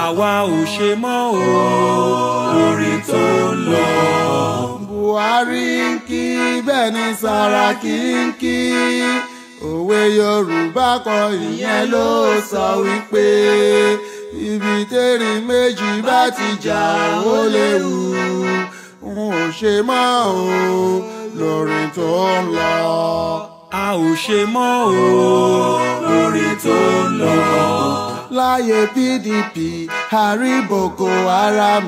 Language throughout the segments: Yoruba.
àwa ò ṣe mọ́ o lórí tó ń lọ. buhari ń kí bẹ́ẹ̀ ni sàràkí ń kí òwe yorùbá kan ìyẹn ló sọ wípé ibi tẹ́rìn méjì bá ti jà ó léwu n ò ṣe mọ́ o lórí tó ń lọ. a ò ṣe mọ́ o lórí tó ń lọ. láyé pdp àrí boko haram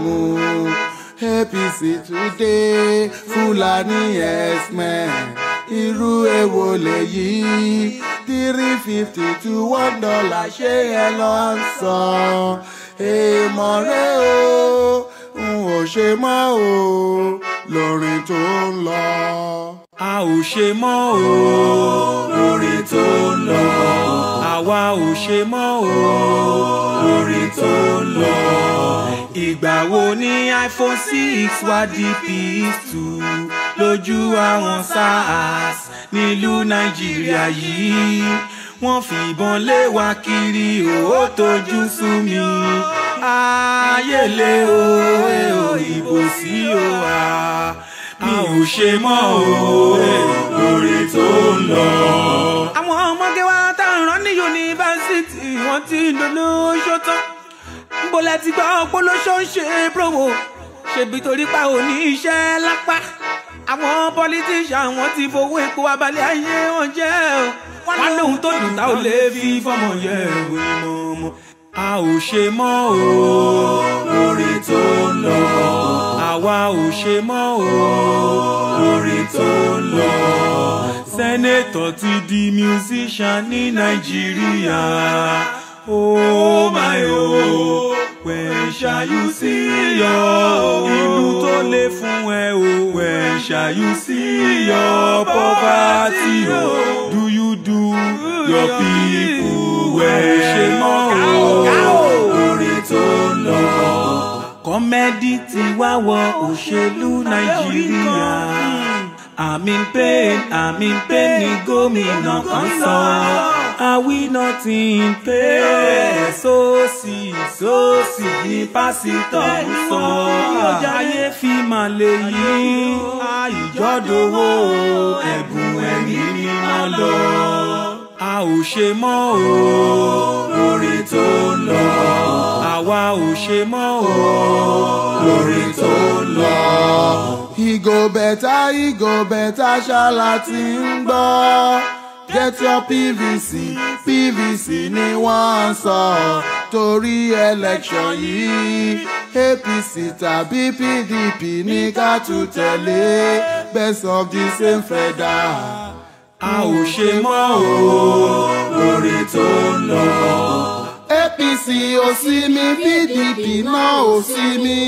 apc today fúlàní x-men irú èwo lèyí three fifty to one dollar ṣé ẹ lọ ń san èèmọ̀ rẹ o n ò ṣe mọ́ o lórin tó ń lọ. a ò ṣe mọ́ o lórí tó ń lọ. àwa ò ṣe mọ́ o lórí tó ń lọ. ìgbà wo ni iphone six wá di ps2 lójú àwọn sars nílùú nàìjíríà yìí wọ́n fìbọn lé wa kiri ó tójú sú mi ayé lé o ẹ ò ìbò sí o a mi ò ṣe mọ́ o lórí tó ń lọ. àwọn ọmọge wa tá à ń rán ní yunifásitì wọ́n ti dolóṣó tán bólẹ̀ ti gbọ́ polóṣó ń ṣe promo ṣèbí torí pa ò ní iṣẹ́ lápá àwọn politician wọn ti fowó epo abalẹ̀ ayé wọn jẹ́ o wọn lóhun tó dùn tá ò lè fi fọmọ yẹ ìwé mọ́mọ́. a ò ṣe mọ́ o lórí tó ń lọ. àwa ò ṣe mọ́ o lórí tó ń lọ. sẹ́nẹ̀tọ̀ ti di musician ní nàìjíríà. oh my oh when shall you see your ìlú tó lè fún ẹ o when shall you see your poverty o do you do your people well ṣe mọ́ o lórí tó ń lọ. kọ́mẹ́dì ti wá wọ òṣèlú nàìjíríà I'm in pain, I'm in pain ni gómìnà kan sọ. Are we not in pain? Sóòsì sóòsì ni pásítọ̀ ń sọ. Ayé fi máa lè yí. Àìjọ́dowó ẹ̀bùn ẹ̀mí mímọ́ lọ. A ò ṣe mọ́ o lórí tó ń lọ. Àwa ò ṣe mọ́ o lórí tó ń lọ. Ìgò bẹ̀tà ìgò bẹ̀tà ṣáàlà ti ń gbọ́. Get your PVC, PVC ni wọ́n ń sọ. Torí election yìí, APC tàbí PDP ní ká tún tẹ̀lé. Best of the same feather. A ò ṣe mọ́ o lórí tó ń lọ. APC ò sí mi, PDP náà ò sí mi.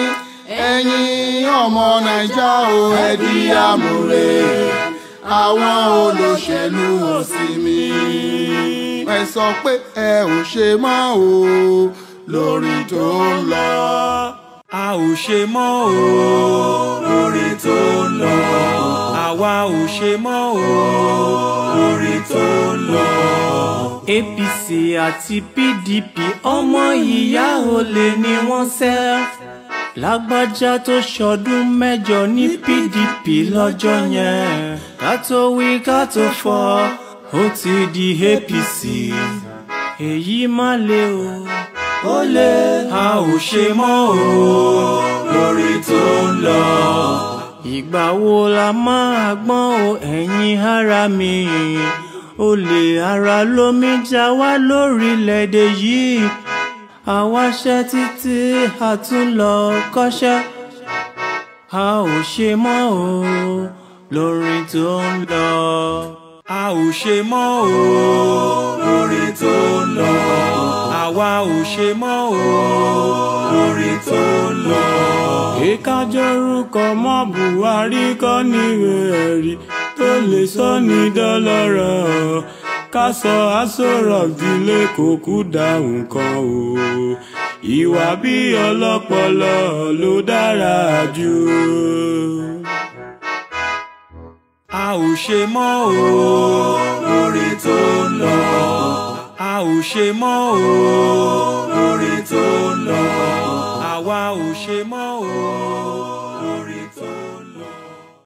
Ẹ̀yin ọmọ Naija ò ẹ di àmúre. Àwọn olóṣèlú ò sí mi. Ẹ sọ pé ẹ ò ṣe mọ́ o lórí tó ń lọ. A ò ṣe mọ́ o lórí tó ń lọ. Àwa ò ṣe mọ́ o lórí tó ń lọ. APC àti PDP ọmọ ìyá olè ni wọ́n ṣẹ́. Lágbájá tó ṣọdún mẹ́jọ ní PDP lọ́jọ́ yẹn. Ká tó wí ká tó fọ́, ó ti di APC. Èyí má le o, ó le. A ò ṣe mọ́ o lórí tó ń lọ. Ìgbà wo la máa gbọ́n o ẹ̀yin ara mi? Olè ara lómi já wá lórílẹ̀‐èdè yìí àwa ṣẹ́ títí a tún lọ kọ́ṣẹ́ a ò ṣe mọ́ o lórin tó ń lọ. a ò ṣe mọ́ o lórin tó ń lọ. àwa ò ṣe mọ́ o lórin tó ń lọ. ìkájọ́rúkọ mọ́ buhari kọ́ níwèé ẹ̀rí tó lè sọ ní dọ́lọ́rọ̀ ká sọ aṣọ́rọ̀ ìdílé kò kú dá nǹkan o ìwà bí ọlọ́pọlọ ló dára jù. a ò ṣe mọ́ o lórí tó ń lọ. a ò ṣe mọ́ o lórí tó ń lọ. ṣe mọ́ o